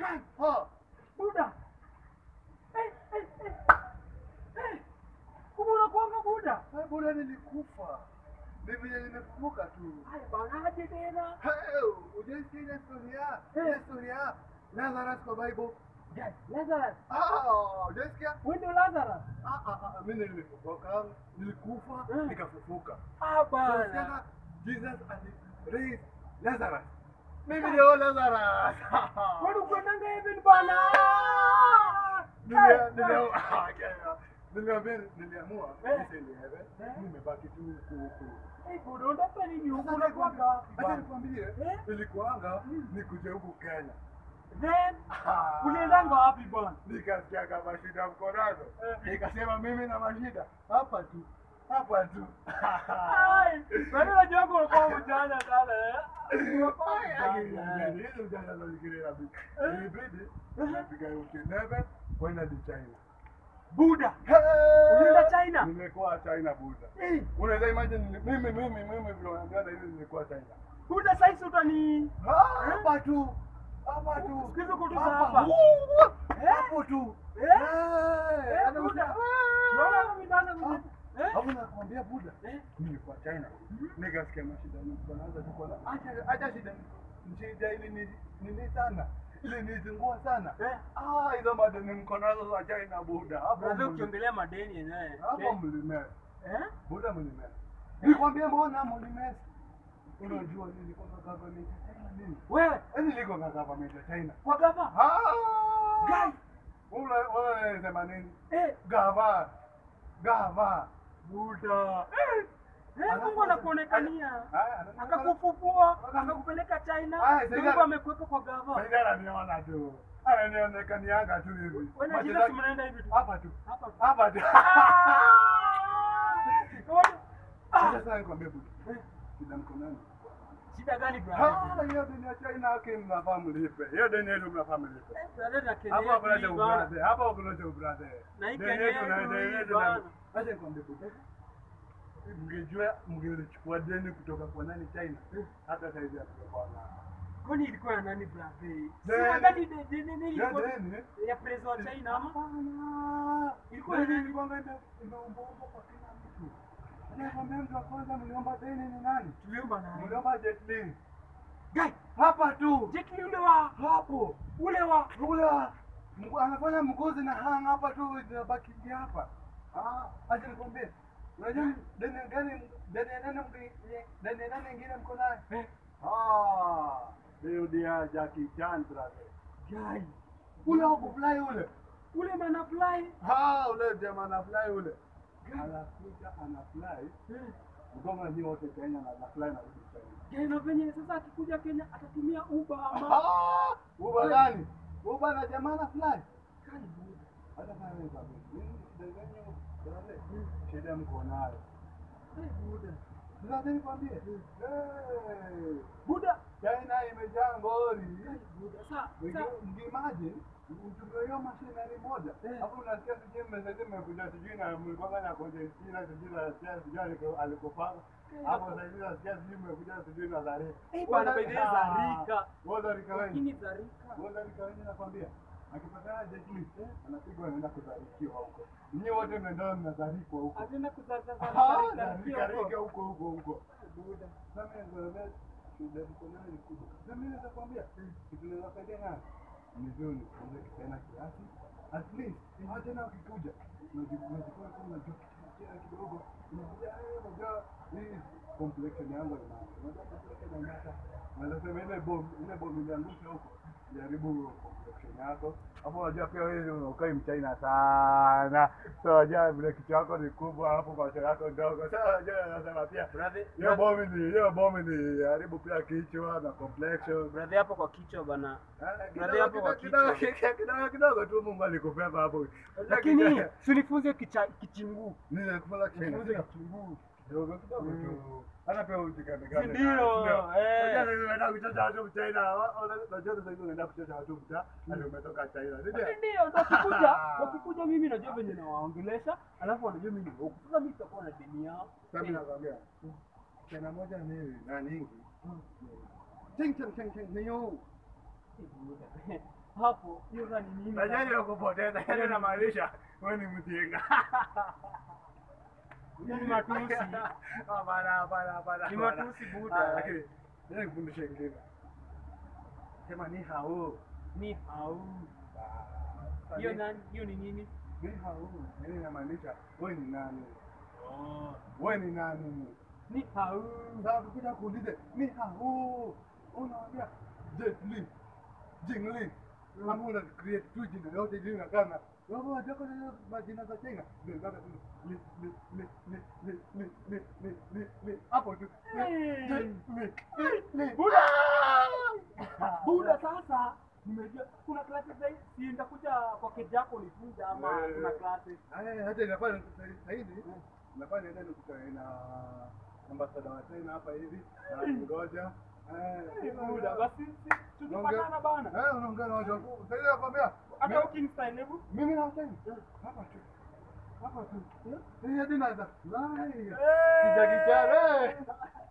Ha. Buda. Eh, eh, eh. Eh. Kumbe unakuanga Buda? Hai bwana nilikufa. Mimi nimefufuka tu. Haya banaje tena? Hey, ujaisikia ile historia? Ile historia Lazarus kwa Bible. Yes, Lazarus. Ah, ujaisikia? Wewe ndio Lazarus? Ah, ah, ah, mimi nilifufuka, nilikufa, Mm. nikafufuka. Ah So, bana. tena Jesus ali Lazarus. Mimi ndio Lazarus. Wewe ukwendanga heaven bana. Nilia- Eh, nilia- ah, yeah. Niliambia niliamua Eh. nisiende heaven. Eh. Nimebaki tu huku huku. Eh, Buda unataka nini huko Sasa unakuanga wapi Acha bana? nikwambie, Eh? nilikuanga nikuje huku Kenya. Then Ah. uliendanga wapi bana? Nikasikia kama shida mko nazo. Eh. Nikasema mimi na mashida hapa tu. Hapa tu. Ai, wewe unajua kwa kwa mjana sana eh? Unakuwa mjana. Hizo jana ndo nikirela bibi. Ilibidi nipiga yote nebe kwenda di China. Buda. Hey! Ulienda China? Nimekuwa China buda. Eh, Unaweza imagine ni- mimi mimi mimi vile unaambiana hivi nimekuwa China. Buda sasa utani Ah, Hapa tu. Hapa tu. Siku hizi uko tu Hapa. hapa. Woo! Eh? Hapo tu. Eh? Eh, Eh, hata Buda. usi- Unaona mimi mimi. Eh? Hapo nakwambia Buda. Eh? Nilikuwa China. Nikasikia mashida nilikuwa naanza tu kuona. Acha acha shida. Shida ili ni nini sana. Ili nizingua sana. Eh? Ah, hizo madeni mko nazo za China Buda. Hapo Unaweza mli- ukiongelea madeni yenyewe. hapo Eh? mlimea. Eh? Buda mlimea. Nikwambia mbona mlimea? Unajua nini kwa government ya China nini? Wewe Yaani liko na government ya China. kwa gava? Ah! Guys. Ula ula unasema nini? Eh, Gava. Gava. Buda. Eh. Eh, Mungu anakuonekania. Haya, anakuonekana- Akakufufua, akakupeleka China. Aya, Ndio sasa- Mungu amekuweka kwa gava. Sasa ananiona tu. Ananionekanianga tu hivi. Wewe na Macho Jesus zake- mnaenda hivi tu. Hapa tu. Hapa. Hapa tu. Ah! Sasa nikwambie budu. Shida mkononi. Shida gani Ah, brother? hiyo deni ya China yake mnafaa mlipe. Hiyo deni yetu mnafaa mlipe. Eh, brother na Kenya Hapo hakuna cha hii bana. ubrother. Hapo hakuna cha ubrother. Na hii Deni Kenya yetu na yetu deni hii yetu na bana. Acha nikwambie budu. Mngejua mngechukua deni kutoka kwa nani China. Hata saizi hatungekuwa na. Kwani ilikuwa ya nani brother? Si Deni. wakati de- de- de- de- Ya ilikuwa deni. ya president wa China ama? Hapana. Ilikuwa Deni ni- ilikuwa ime- imeombwa kwa kila mtu. Anayekwambia mtu wa kwanza mliomba deni ni nani? Tuliomba na Mliomba Jet Li. Guy, Hapa tu. Jet Li ule wa Hapo. ule wa Ule wa- mgu- anafanya mgozi na hang hapa tu inabaki hapa. Ah, acha nikwambie. Unajua deni gani deni ya nani mgi deni ya nani ingine mko naye? eh Ah, hiyo dia Jackie Chan brother. guy. Ule wa kufly ule. Ule mana fly. Ah, ule jamaa ana fly ule. Anakuja ana fly. Mgonga ni wote Kenya na ana fly na rudi China. Guy, na venye sasa akikuja Kenya atatumia Uber ama Ah, Uba gani? Uba na jamaa na fly. gani Buda? Hata kama ni sababu. Nini shida gani brother? Shida mko nayo. Eh, Buda. Sasa nikwambie. Eh, Buda. China imejaa ngori. Guy, Buda. Sa, sa. Mkiimagine utumie hiyo mashinani moja Eh. hapo unasikia sijui mmesaidia mmekuja sijui na mlikuwa na Konjestina sijui nasikia sijui aliko- alikopanga Eh, hapo saizi nasikia sijui mmekuja sijui na Zarika Eh, bwana, by the way, Zarika. Wewe Zarika wewe Lakini Zarika. wewe Zarika wewe nakwambia akipatana Jet Li anapigwa anaenda kuzarikiwa huko nyinyi wote mnaenda mnazarikwa huko Ataenda kuzaza Ah, Zarika. Zarika Zarika huko huko huko Buda. sasa mimi shida iko nayo ni kubwa. Sasa mimi naweza kuambia kitu naweza kusaidia nayo ni vizuri kuanza kitena kiasi. At least hata tena ukikuja unajikuwa unajikuwa kama unajua kitu kidogo unakuja eh unajua hii complexion yangu ina unajua complexion inangata. Naweza sema ile bomb ile bomb iliangusha huko. Jaribu complexion yako. Hapo unajua pia wewe unakai mchina sana. So unajua vile kichwa chako ni kubwa hapo macho yako ndogo. Sasa unajua nasema pia Brother, hiyo bomu ni hiyo bomu ni haribu pia kichwa na complexion. brother hapo kwa kichwa bana. Ah, Brother, hapo kwa kidogo- kichwa. kidogo- kidogo kidogo tu Mungu alikupea hapo. Lakini sunifunze kicha kichinguu. nini kufanya Nifunze China kichinguu. kidogo kidogo tu. Hata pia ujikane Si ndio, eh. Unaenda kucheza watu China. Unajua sasa hivi unaenda kucheza watu mta, hadi umetoka China. Si ndio? Lakini Ndio, wakikuja, wakikuja mimi najua venye nawaongelesha, alafu wanajua mimi ni huku. Sasa mimi sitakuwa na deni yao. Sasa mimi nakwambia. China moja ni na nyingi. Ching ching ching ching ni yo. hapo hiyo sasa ni nini? Tajani ya kupoteza, yaani inamaanisha wewe ni mjinga. Hiyo ni matusi. Hapana, hapana, hapana. Ni hapana. matusi buda. Ah, Lakini ngoja nikufundishe ingine. Sema ni hao. Ni hau. Ah, Hiyo ni- nani? Hiyo ni nini? ni hao. Yaani inamaanisha wewe ni nani? Oh. Wewe ni nani? Ni hau. Sasa ukikuja kuulize ni hao. Unaambia Jet Li, Jing Li. Kama una create tu jina yote jina na kana. Wewe unataka na majina za China. Ndio ndio li li li li li li li li li li hapo tu. Hey. Jet Li. Li. Buda! Buda sasa nimejua kuna klasi zaidi. Si nitakuja kwa keji yako nifunze ama Eh. kuna klasi. Haya hata inafanya zaidi. Nafanya ndio nikutane na ambasada wa China hapa hivi. Na ngoja. Eh, Buda basi si- tukipatana bana. Eh, unaongea na watu wakubwa. Sasa nakwambia Hata ukinistyle hebu. mimi na China. Hapa tu. Hapa tu. Hii hadi naweza. Lai. Hey! Kijagi chare.